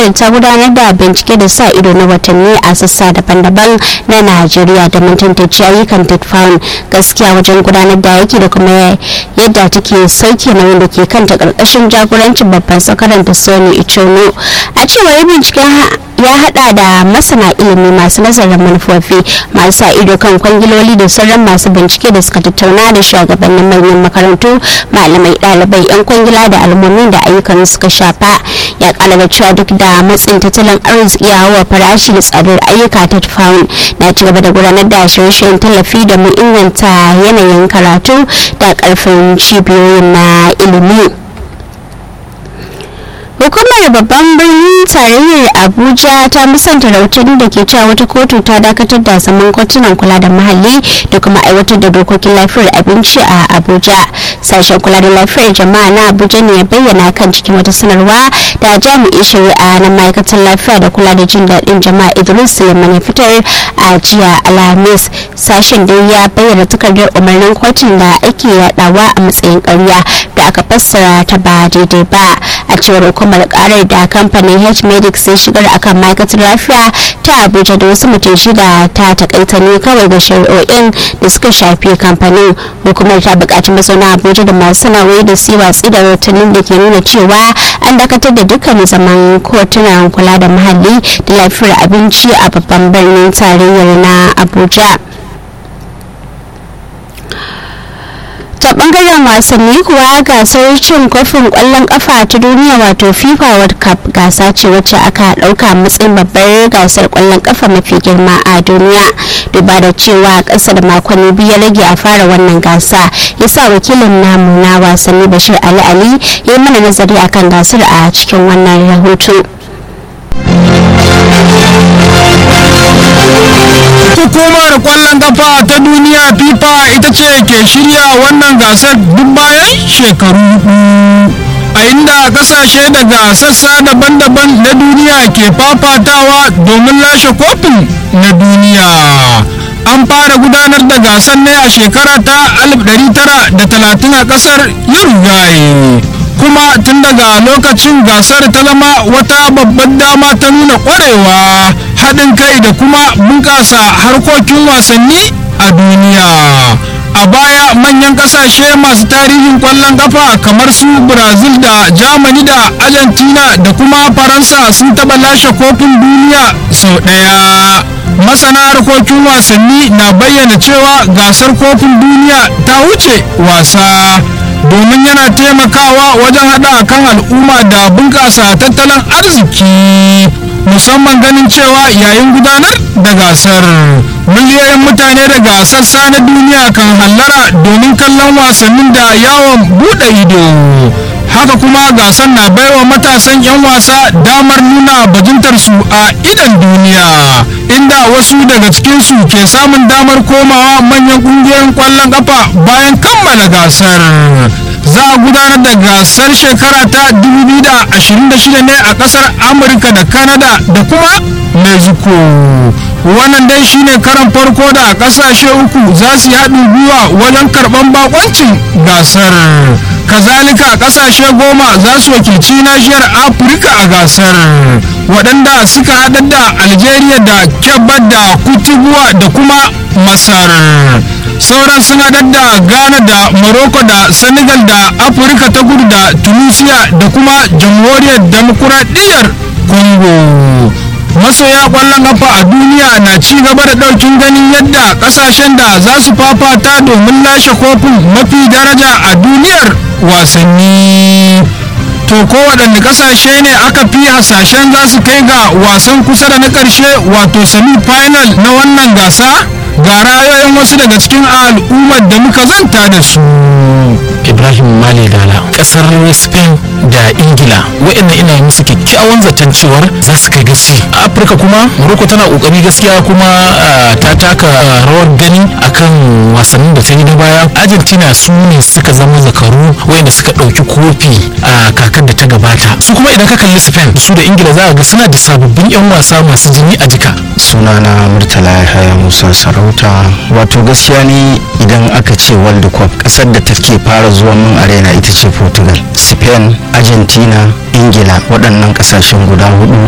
ƙungiyar ta gudanar da bincike da sa ido na watanni a sassa daban-daban na najeriya da tantance ayyukan tetfan gaskiya wajen gudanar da yaki da kuma yadda take sauke nauyin da ke kanta ƙarƙashin jagorancin babban sakaran da sani ichono a cewar binciken ya hada da masana ilimi masu nazarin manufofi masu sa ido kan kwangiloli da sauran masu bincike da suka tattauna da shugabannin manyan makarantu malamai ɗalibai 'yan kwangila da al'ummomin da ayyukan suka shafa ya kala da cewa duk da matsin tattalin arziki ya hawa farashi da tsadar ayyuka ta faun na ci gaba da gudanar da shirye-shiryen tallafi da mu inganta yanayin karatu da karfin cibiyoyin na ilimi. hukumar babban birnin tarayyar abuja ta musanta rahotanni da ke cewa wata kotu ta dakatar da zaman kotunan kula da muhalli da kuma aiwatar da dokokin lafiyar abinci a abuja sashen kula da lafiyar jama'a na abuja ne ya bayyana kan cikin wata sanarwa da jami'in shari'a na ma'aikatar lafiya da kula da jin daɗin jama'a idris suleiman ya fitar a jiya alhamis sashen da ya bayyana takardar umarnin kotun da ake yadawa a matsayin ƙarya da aka fassara ta ba daidai ba a cewar hukumar karar da kamfanin h medics sai shigar akan ma'aikatar lafiya ta abuja da wasu mutum shida ta takaita ne kawai ga shari'o'in da suka shafi kamfanin hukumar ta bukaci mazauna abuja da masu sana'o'i da su watsi da rahotannin da ke nuna cewa an dakatar da dukkan zaman kotunan kula da muhalli da lafiyar abinci a babban birnin tarayyar na abuja ta bangaren wasanni kuwa gasar cin kofin kwallon kafa ta duniya wato fifa world cup gasa ce wacce aka dauka matsayin babbar gasar kwallon kafa mafi girma a duniya duba da cewa kasa da makonni biyu rage a fara wannan gasa yasa wakilin namu na wasanni bashir ali ali ya yi mana nazari akan gasar a cikin wannan rahoto hukumar kwallon kafa ta duniya fifa ita ce ke shirya wannan gasar duk bayan shekaru a inda kasashe daga sassa daban-daban na duniya ke fafatawa domin lashe kofin na duniya an fara gudanar da gasar ne a shekara ta 1930 a kasar uruguay kuma tun daga lokacin gasar ta zama wata babbar dama ta nuna kwarewa haɗin kai da kuma bunƙasa harkokin wasanni a duniya a baya manyan ƙasashe masu tarihin ƙwallon ƙafa kamar su brazil da germany da argentina da kuma faransa sun taɓa lashe kofin duniya sau ɗaya masana harkokin wasanni na bayyana cewa gasar kofin duniya ta wuce wasa domin yana taimakawa wajen haɗa kan al'umma da bunƙasa tattalin arziki musamman ganin cewa yayin gudanar da gasar miliyoyin mutane daga sassa na duniya kan hallara domin kallon wasannin da yawon buɗe ido haka kuma gasar na baiwa matasan 'yan wasa damar nuna bajintarsu a idan duniya inda wasu daga cikinsu ke samun damar komawa manyan ƙungiyoyin ƙwallon ƙafa bayan kammala gasar za a gudanar da gasar shekara ta 2026 ne a kasar amurka da canada da kuma mexico wannan dai shine karan farko da kasashe uku za su yi haɗin gwiwa wajen karɓar bakoncin gasar kazalika kasashe goma za su wakilci nashiyar afirka a gasar waɗanda suka haɗar da algeria da kebba da kutubuwa da kuma masar sauran sun haɗar da ghana da morocco da senegal da afirka ta kudu da tunisia da kuma jamhuriyar demokuraɗiyyar congo masoya kwallon kafa a duniya na ci gaba da ɗaukin ganin yadda ƙasashen da za su fafata domin lashe kofin mafi daraja a duniyar wasanni to kowaɗanne ƙasashe ne aka fi hasashen za su kai ga wasan kusa da na ƙarshe wato semi final na wannan gasa ga ra'ayoyin wasu daga cikin al'ummar da muka zanta da su ibrahim mali dala kasar spain da ingila wa'annan ina yi musu kyakkyawan zaton cewar za su kai gaci a afirka kuma morocco tana kokari gaskiya kuma ta taka rawar gani akan wasannin da ta yi na baya argentina su ne suka zama zakaru wayanda suka ɗauki kofi a kakar da ta gabata su kuma idan ka kalli spain su da ingila za a ga suna da sababbin yan wasa masu jini a jika sunana murtala yahaya musa sarauta wato gaskiya ne idan aka ce world cup kasar da take fara zuwa min arena ita ce portugal spain argentina ingila waɗannan ƙasashen guda hudu